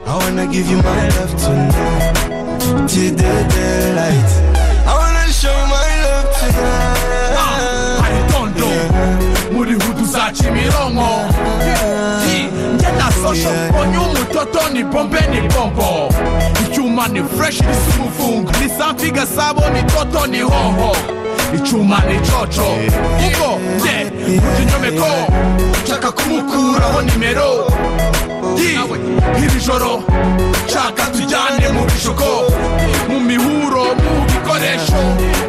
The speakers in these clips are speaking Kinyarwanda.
I wanna give you my love tonight Till the daylight I wanna show my love tonight aritondo muri hudu za kimironko Yi, njye na sosho mbonye umutoto ni bombe ni bombo icyuma ni fureshi risa umufungo ni safi gasabo ni toto ni hoho icyuma ni coco ubwo njye kurya inyomeko nshaka kumukuraho nimero Yi, iri joro nshaka tujyane mu bishuko mu mihuro mu bikoresho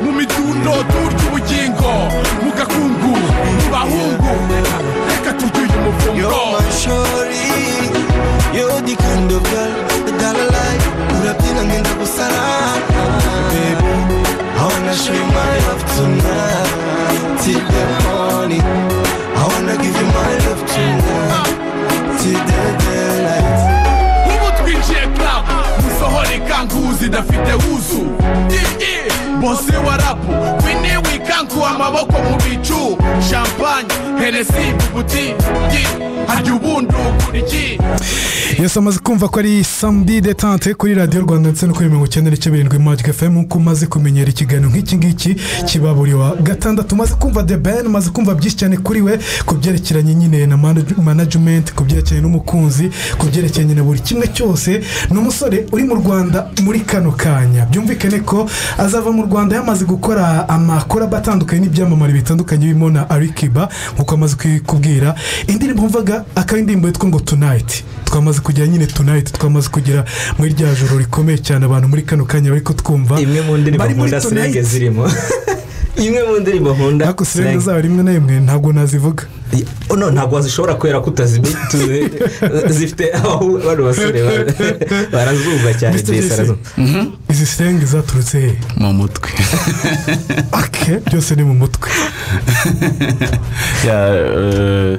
mu midundo turya ubugingo mu gakungu mu bahungu reka turye uyu You're muvungo my shorty You're the kind of girl that I like Urabyina ngenda gusara Baby I wanna show you my love tonight Till the morning I wanna give you my love tonight Till the daylight ubu twinjiye club musohore ikanguzi idafite wuzu Yi, yi, bose wa rapu wini wikangu amaboko mu bicu champagne henesi bubuti harya ubundi ukura iki yose amaze kumva ko ari samedi detante kuri radiyo rwanda ndetse no kuri mirongo icyenda n'icyenda birindwi magic fm nk'uko umaze kumenyera ikiganiro nk'iki ngiki kiba buri wa gatandatu umaze kumva the ben umaze kumva byinshi cyane kuri we ku byerekeranye nyine na manaj- management ku byerekeranye n'umukunzi ku byerekeranye na buri kimwe cyose ni umusore uri mu rwanda muri kano kanya byumvikane ko azava mu rwanda yamaze gukora amakoraba atandukanye n'ibyamamare bitandukanye birimo na arikiba nk'uko amaze kubwira indirimbo mvuga akaba indirimbo yitwa ngo tunayiti twamaze kugera nyine tunayiti twamaze kugera muri rya joro rikomeye cyane abantu muri kano kanya bari kutwumva imwe mu ndirimbo Bari muri nkunda Tonight. sirenge zirimo imwe mu ndirimbo nkunda ariko sirenge Slang. zabo rimwe na rimwe ntabwo nazivuga Oh, no, ntabwo zishobora kubera ko utazimenye tuzi- zifite aho bano basore ba- barazumva cyane Mr. Jay Jesse. arazumva izi sirenge zaturutse he mu mutwe ake byose ni mu mutwe Ya, eh,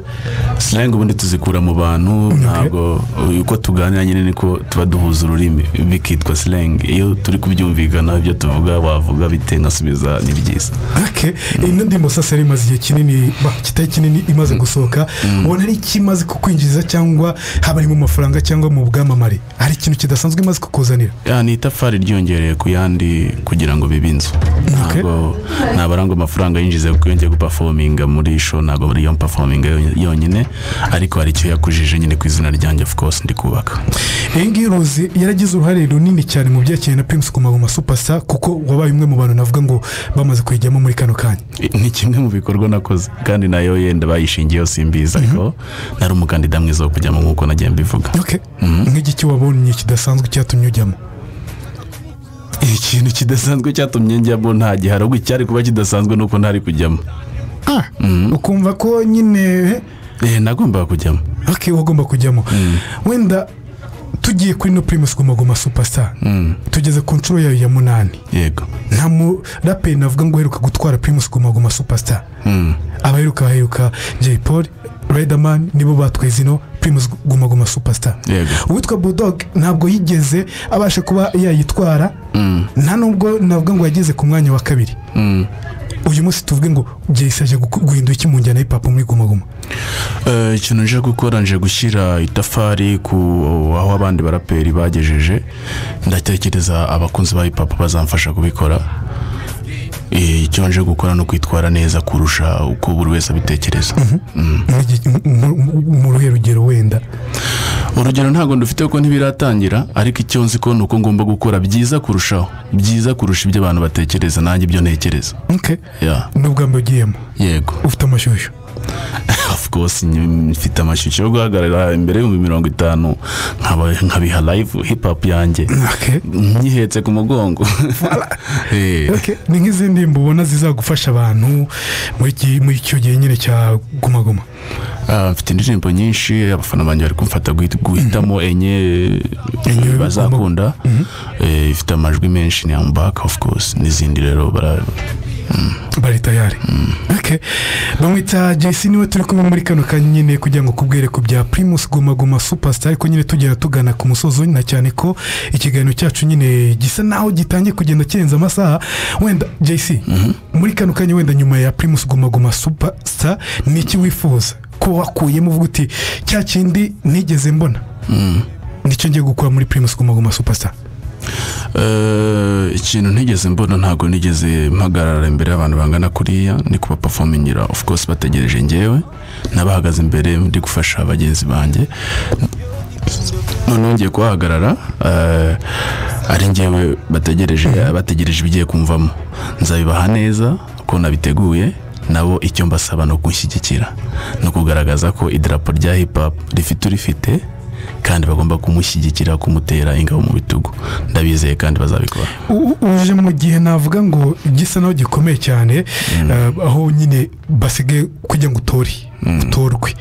slang ubundi tuzikura mu bantu ntabwo uko tuganira nyine niko tuba duhuza ururimi bikitwa slang iyo turi kubyumvikana ibyo tuvuga wavuga bite nkasubiza ni byiza ake iyi ndirimbo sasa yari imaze igihe kinini ba- kitari kinini imaze gusohoka ubona ari ikimaze kukwinjiza cyangwa haba ari mu mafaranga cyangwa mu bwamamare hari ikintu kidasanzwe imaze kukuzanira Ya, ni itafari ryiyongereye ku yandi kugira ngo bibe inzu ntabwo ntabwo arangwa amafaranga yinjiza kuko iyo ngiye gupafominga muri show ntabwo ariyo mpafominga yonyine ariko hari icyo yakujije nyine ku izina ryanjye of course ndi kubaka iyi ngiyi uruzi yaragize uruhare runini cyane mu byerekeranye na pimusi ku magoma supasa kuko wabaye umwe mu bantu navuga ngo bamaze kuyijyamo muri kano kanya ni kimwe mu bikorwa nakoze kandi nayo yenda bayishingiyeho simbizi ariko nari umukandida mwiza wo kujyamo nk'uko nagiye mbivuga Ok. nk'igiki wabonye kidasanzwe cyatumye ujyamo ikintu kidasanzwe cyatumye njyamo nta gihe ahubwo icyari kuba kidasanzwe ni uko ntari kujyamo ukumva ko nyine eee nagombaga kujyamo ok wagomba kujyamo wenda tugiye kuri no pirimusi gumaguma supasa tugeze ku nshuro yayo ya munani yego nta muraperi navuga ngo uheruka gutwara pirimusi gumaguma supasa abaheruka baheruka jay paul riderman nibo batwaye zino pirimusi gumaguma supasa Yego. uwitwa bulldog ntabwo yigeze abasha kuba yayitwara nta nubwo navuga ngo yageze ku mwanya wa kabiri uyu munsi tuvuge ngo jayisi aje guku- guhindura iki mu njyana y'ipapu muri gumaguma Eh, ikintu nje gukora nje gushyira itafari ku aho abandi baraperi bagejeje ndatekereza abakunzi ba hip hop bazamfasha kubikora Eh, icyo nje gukora ni ukwitwara neza kurusha uko buri wese abitekereza Nk'igi- mu- mu- mu ruhe rugero wenda urugero ntabwo dufite kuko ntibiratangira ariko icyo nzi ko ni uko ngomba gukora byiza kurushaho byiza kurusha ibyo abantu batekereza nanjye ibyo ntekereza Ok. Ya, n'ubwa mbere ugiyemo yego ufite amashyushyu of course ny- mfite amashyushyu yo guhagarara imbere y'ibihumbi mirongo itanu nkaba- nkabiha live hip hop yanjye Ok. nyihetse ku mugongo Eh, Ok, ni nk'izindi ndirimbo ubona zizagufasha abantu muri iki- muri icyo gihe nyine cya gumaguma ah, mfite indirimbo nyinshi abafana banjye bari kumfata guhit- guhitamo enye eh, Enye bazakunda Eh, ifite amajwi menshi ni ambaka of course n'izindi rero bara- bari tayari Ok. bamwita jesi niwe turi kumwe muri kano kanya nyine kugira ngo kubwere ku bya pirimusi gumaguma supasita ariko nyine tugenda tugana ku musozo na cyane ko ikiganiro cyacu nyine gisa naho gitangiye kugenda kirenza amasaha wenda jesi muri kano kanya wenda nyuma ya pirimusi gumaguma supasita ni iki wifuza ko wakuyemo uvuga uti cya kindi ntigeze mbona ngicyo ngiye gukora muri pirimusi guma supasita Eh, ikintu ntigeze mbona ntabwo nigeze mpagarara imbere y'abantu bangana kuriya ni kubapafomingira of course bategereje ngewe nabahagaze imbere ndi gufasha bagenzi banjye noneho ngiye kuhahagarara eh, ari ngewe bategereje bategereje ibigiye kumvamo nzabibaha neza uko nabiteguye nabo icyo mbasaba ni ukunshyigikira ni ukugaragaza ko idarapo rya hip-hop rifite urifite kandi bagomba kumushyigikira kumutera ingabo mu bitugu ndabizeye kandi bazabikora U- uje mu gihe navuga ngo gisa naho gikomeye cyane eh, aho nyine basigaye kugira ngo utore utorwe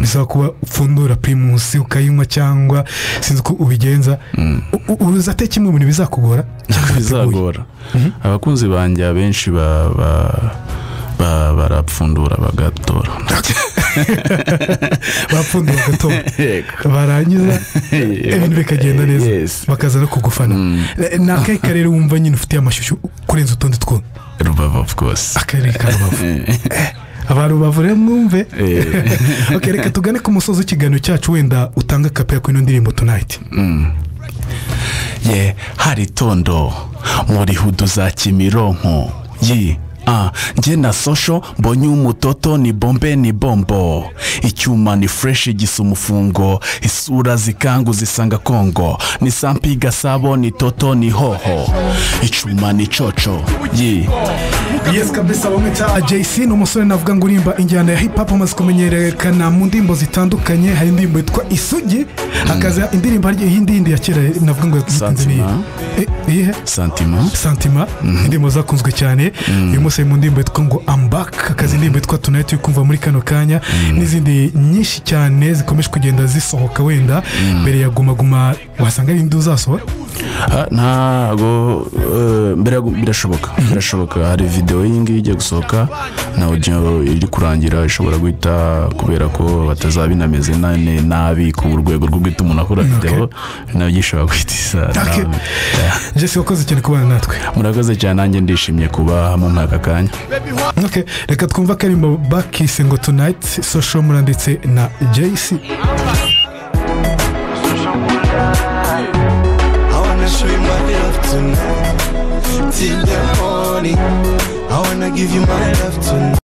bisaba kuba upfundura pirimusi ukayinywa cyangwa sinzi uko ubigenza U- u- uzate kimwe mu bintu bizakugora cyangwa biteguye. bizagora abakunzi banjye abenshi ba- ba- ba- barapfundura bagatora bapfundura bagatora Yego. barangiza Yego. ibintu bikagenda neza Yes. bakaza no kugufana Eh, ni akahe karere wumva nyine ufitiye amashusho kurenza utundi two rubavu of course akarere ka rubavu abantu bavure mwumve Eh. ok reka tugane ku musozi w'ikiganiro cyacu wenda utange akapera kuri ino ndirimbo tunayiti ye hari tondo muri hudu za kimironko ye Ah, njye na sosho mbonye umutoto ni bombe ni bombo icyuma ni fureshi gisa umufungo isura zikangu zisanga kongo ni sampi gasabo ni toto ni hoho icyuma ni coco ye yes kabisa bamwe cya jc ni umusore navuga ngo urimba injyana ya hip hop amaze kumenyerekana mu ndirimbo zitandukanye hari indirimbo yitwa isugi hakaza indirimbo hari iyi yindi ya kera navuga ngo yatinze niyi Santima. Eh, iyihe santima santima indirimbo zakunzwe cyane uyu munsi ari mu ndirimbo yitwa ngo ambaka akazi indirimbo yitwa tunayiti uri kumva muri kano kanya n'izindi nyinshi cyane zikomeje kugenda zisohoka wenda mbere ya guma guma wasanga ari indi uzasohora Ah, ntago eh, mbere yo- birashoboka birashoboka hari videwo iyi ngiyi ijya gusohoka na audio iri kurangira ishobora guhita kubera ko batazabinameze na- ne- nabi ku rwego rwo guhita umuntu akora videwo nabyo ishobora guhita isa Okay. nabi. jesse wakoze cyane kubana natwe murakoze cyane nanjye ndishimye kuba hamwe muri aka kanya Okay, reka twumva karimbo bakise ngo tunayiti sosho muranditse na jc I wanna show you my love tonight. Till the morning, I wanna give you my love tonight.